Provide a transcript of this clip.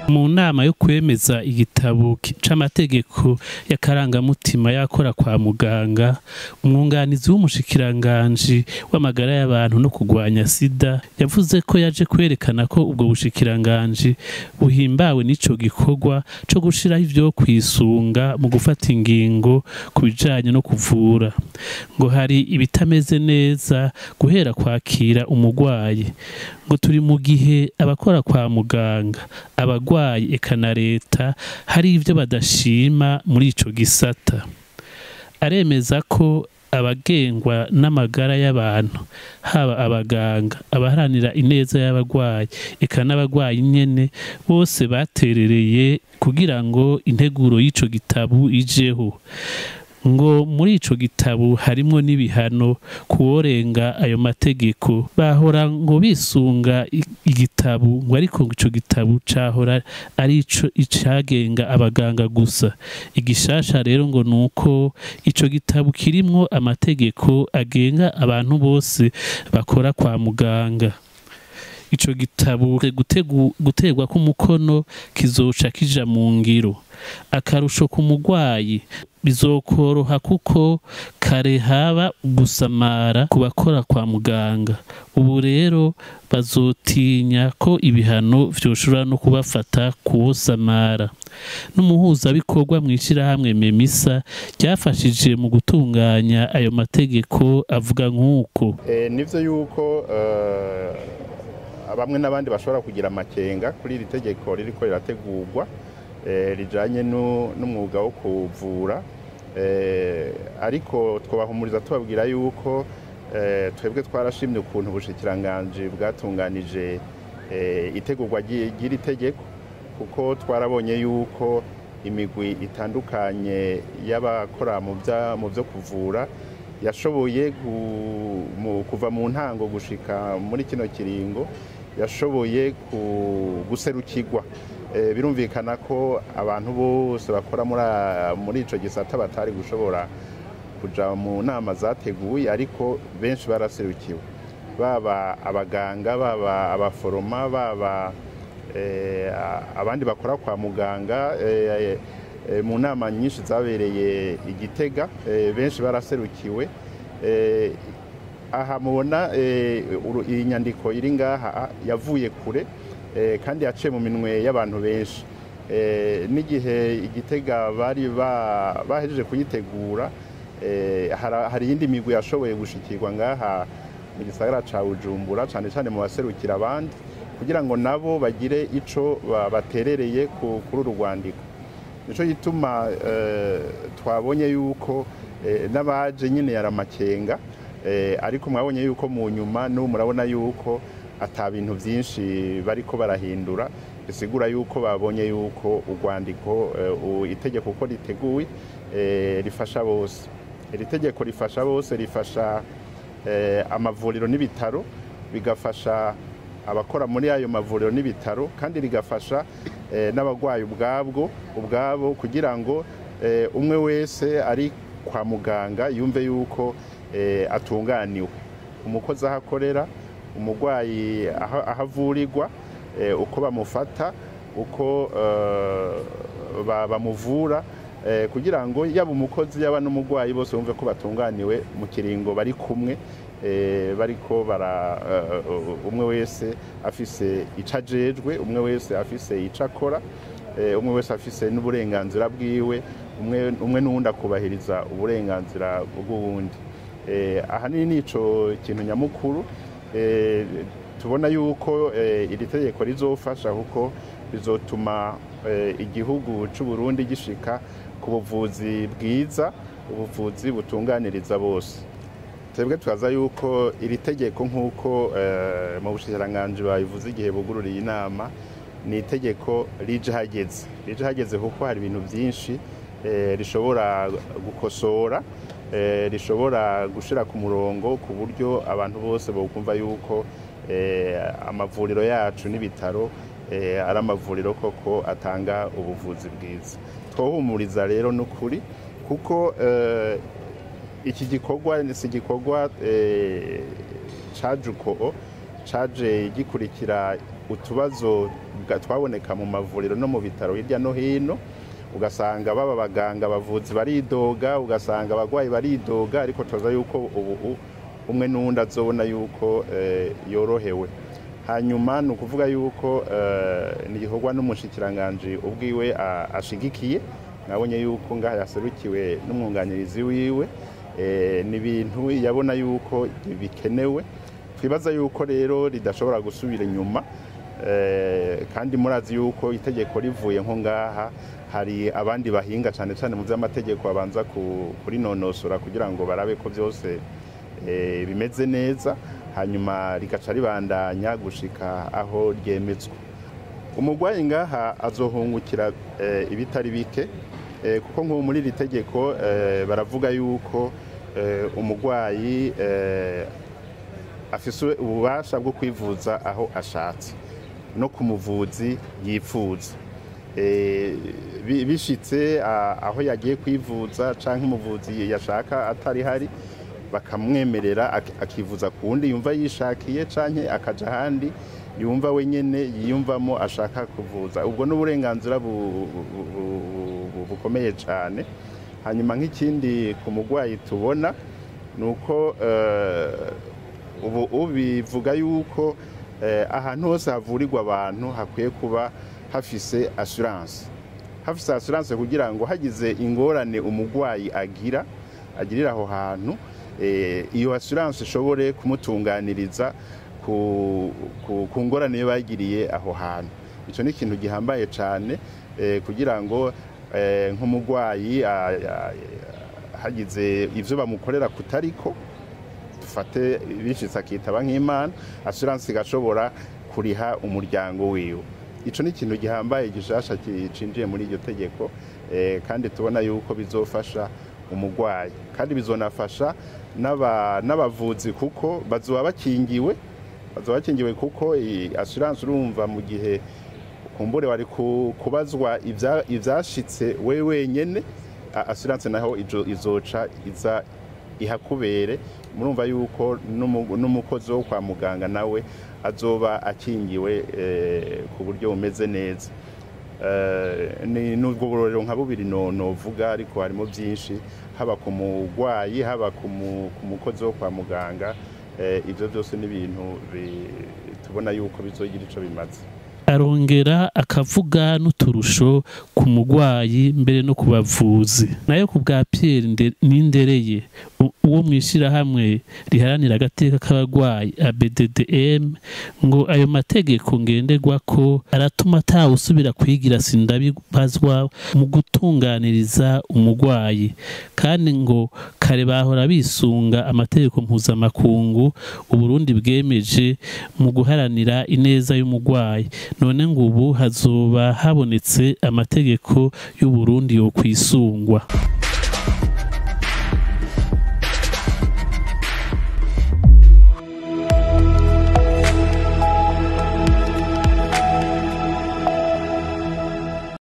mu nama yo kwemeza igitabo ki- c'amategeko y'akarangamutima y'akora kwa muganga umwunganizi w'umushikiranganji w'amagara y'abantu no kurwanya sida yavuze ko yaje kwerekana ko ubwo bushikiranganji buhimbawe n'ico gikorwa co gushiraho ivyo kwisunga mu gufata ingingo ku bijanye no kuvura ngo hari ibitameze neza guhera kwakira umugwayi ngo turi mu gihe abakora kwa muganga abagwayi eka na leta hari ivyo badashima muri ico gisata aremeza ko abagengwa n'amagara y'abantu haba abaganga abaharanira ineza y'abagwayi eka n'abagwayi nyene bose baterereye kugira ngo integuro y'ico gitabu ijeho ngo muri ico gitabu harimwo n'ibihano kuworenga ayo mategeko bahora ngo bisunga i- igitabu ngo ariko ico gitabu cahora ari ico icagenga abaganga gusa igishasha rero ngo nuko ico gitabu kirimwo amategeko agenga abantu bose bakora kwa muganga ico gitabu gutegu- guterwa k'umukono kizoca kija mu ngiro akarusho ku mugwayi bizokoroha kuko kare haba gusamara ku bakora kwa muganga ubu rero bazotinya ko ibihano vyoshobora no kubafata kuwosamara n'umuhuzabikorwa mw'ishirahamwe memisa ryafashije mu gutunganya ayo mategeko avuga nk'uko Eh, nivyo yuko eh, bamwe n'abandi bashobora kugira amakenga kuri iri tegeko ririko rirategurwa eh, rijanye nu- n'umwuga wo kuvura Eh, ariko twabahumuriza tubabwira yuko eh, twebwe twarashimye ukuntu ubushikiranganji bwatunganije eh, itegurwa ry'i- ry'iri tegeko kuko twarabonye yuko imigwi itandukanye y'abakora mu bya- mu byo kuvura yashoboye gu- mu- kuva mu ntango gushika muri kino kiringo yashoboye ku- guserukirwa Eh, birumvikana ko abantu bose bakora muri a- muri ico gisata batari gushobora kuja mu nama zateguye ariko benshi baraserukiwe baba abaganga baba abaforoma baba eh, a- abandi bakora kwa muganga eh, eh, mu nama nyinshi zabereye igitega eh, benshi baraserukiwe Eh, aha mubona eh, uru- iyi nyandiko iri ngaha yavuye kure eh, kandi yaciye mu minwe y'abantu benshi Eh, n'igihe igitega bari ba- bahejeje kuyitegura eh, hara- hari iyindi migwi yashoboye gushikirwa ngaha mu gisagara ca bujumbura cane cane mu baserukira abandi kugira ngo nabo bagire ico ba- baterereye ku- kuri uru rwandiko nico gituma eh, twabonye yuko eh, n'abaje nyine yari amakenga eh, ariko mwabonye yuko mu nyuma n'ubu murabona yuko ata bintu byinshi bariko barahindura bisigura yuko babonye yuko urwandiko eh, u- itegeko uko riteguwe eh, rifasha bose iri tegeko rifasha bose rifasha eh, amavuriro n'ibitaro bigafasha abakora muri ayo mavuriro n'ibitaro kandi rigafasha eh, n'abarwayi ubwabwo ubwabo kugira ngo eh, umwe wese ari kwa muganga yumve yuko eh, atunganiwe umukozi aho akorera umurwayi aho aho avurirwa eh, uko bamufata uko eh, ba- bamuvura eh, kugira ngo yaba umukozi yaba n'umurwayi bose bumve ko batunganiwe mu kiringo bari kumwe eh, bariko bara eh, umwe wese afise ico ajejwe umwe wese afise ico akora eh, umwe wese afise n'uburenganzira bwiwe umwe umwe n'uwundi akubahiriza uburenganzira bw'uwundi Eh, ahanini nico kintu nyamukuru eh, tubona yuko eh, iri tegeko rizofasha kuko bizotuma eh, igihugu c'u Burundi gishika ku buvuzi bwiza ubuvuzi butunganiriza bose twebwe twaza yuko iri tegeko nk'uko eh, mu bushikiranganji babivuze igihe bugururiye inama ni itegeko rije hageze rije hageze kuko hari ibintu byinshi eh, rishobora gukosora eh, rishobora gushira ku murongo ku buryo abantu bose bokumva yuko eh, amavuriro yacu n'ibitaro eh, ari amavuriro koko atanga ubuvuzi bwiza twohumuriza rero n'ukuri kuko eh, iki gikorwa si igikorwa eh, caje uko caje gikurikira utubazo twaboneka mu mavuriro no mu bitaro hirya no hino ugasanga baba abaganga abavuzi baridoga ugasanga abarwayi baridoga ariko tubaza yuko ubu umwe n'uwundi azobona yuko yorohewe hanyuma ni ukuvuga yuko ni igikorwa n'umushikiranganji ubwiwe ashigikiye nabonye yuko ngaha yaserukiwe n'umwunganirizi wiwe ni ibintu yabona yuko bikenewe twibaza yuko rero ridashobora gusubira inyuma kandi murazi yuko itegeko rivuye nko ngaha hari abandi bahinga cyane cyane mu by'amategeko babanza kurinonosora kugira ngo barabe ko byose bimeze neza hanyuma rigaca ribandanya gushika aho ryemetswe umurwayi ngaha azohungukira ibitari bike kuko nk'ubu muri iri tegeko baravuga yuko umurwayi afise ububasha bwo kwivuza aho ashatse no ku muvuzi yifuza bishitse aho yagiye kwivuza cyangwa umuvuzi yashaka atari hari bakamwemerera akivuza ku wundi yumva yishakiye cyangwa akajya ahandi yumva wenyine yiyumvamo ashaka kuvuza ubwo ni uburenganzira bukomeye cyane hanyuma nk'ikindi ku murwayi tubona ni uko ubu bivuga yuko ahantu hose havurirwa abantu hakwiye kuba hafise assurance hafise assurance kugira ngo hagize ingorane umurwayi agira agirira aho hantu iyo assurance ishobore kumutunganiriza ku ngorane yo bagiriye aho hantu icyo ni ikintu gihambaye cyane kugira ngo nk'umurwayi hagize ibyo bamukorera kutariko dufate bishitse akitaba nk'imana assurance igashobora kuriha umuryango wiwe icyo ni ikintu gihambaye gishasha cinjiye muri iryo tegeko kandi tubona yuko bizofasha umurwayi kandi bizonafasha n'abavuzi kuko bazoba bakingiwe bazoba bakingiwe kuko assurance urumva mu gihe kumbure wari kubazwa ibyashitse we wenyine assurance naho izoca iza ihakubere murumva yuko n'umukozi wo kwa muganga nawe azoba akingiwe ku buryo bumeze neza ni ubwo burorero nka bubiri novuga ariko harimo byinshi haba ku murwayi haba ku mukozi wo kwa muganga ibyo byose ni ibintu tubona yuko bizogira icyo bimaze arongera akavuga n'uturusho ku murwayi mbere no ku bavuzi nayo ku bwa Pierre n'indereye uwo mu ishyirahamwe riharanira agateka k'abarwayi ABDDM ngo ayo mategeko ngenderwa ko aratuma atawusubira kwigira sindabibazwa mu gutunganiriza umurwayi kandi ngo kare bahora bisunga amategeko mpuzamakungu uburundi bwemeje mu guharanira ineza y'umurwayi none ngo ubu hazoba habonetse amategeko y'uburundi yo kwisungwa